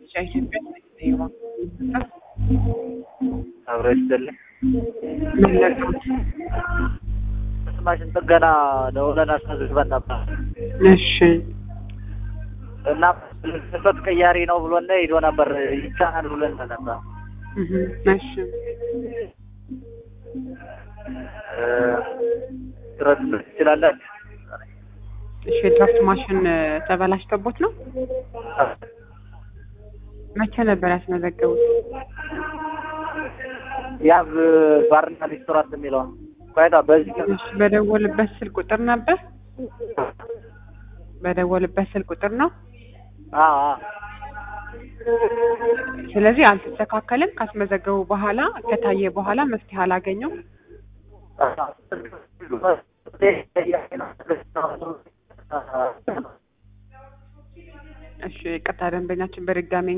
ኢትዮጵያ አብሮ ይስጥልኝ። መለሱት። ማሽን ጥገና ደውለን አስመዝግበን ነበር እሺ እና ስበት ቀያሪ ነው ብሎን ሄዶ ነበር ይቻላል ብሎን ነበር። እህ፣ እሺ እ፣ ድረስ ትችላላችሁ? እሺ የድራፍት ማሽን ተበላሽቶቦት ነው? መቼ ነበር ያስመዘገቡት? ያብ ባርና ሬስቶራንት የሚለው ቆይታ በዚህ እሺ በደወልበት ስልክ ቁጥር ነበር? በደወልበት ስልክ ቁጥር ነው? አ አ ስለዚህ አልተስተካከልም። ካስመዘገቡ በኋላ ከታየ በኋላ መፍትሄ አላገኘው። እሺ ቅርታ ደንበኛችን በድጋሚ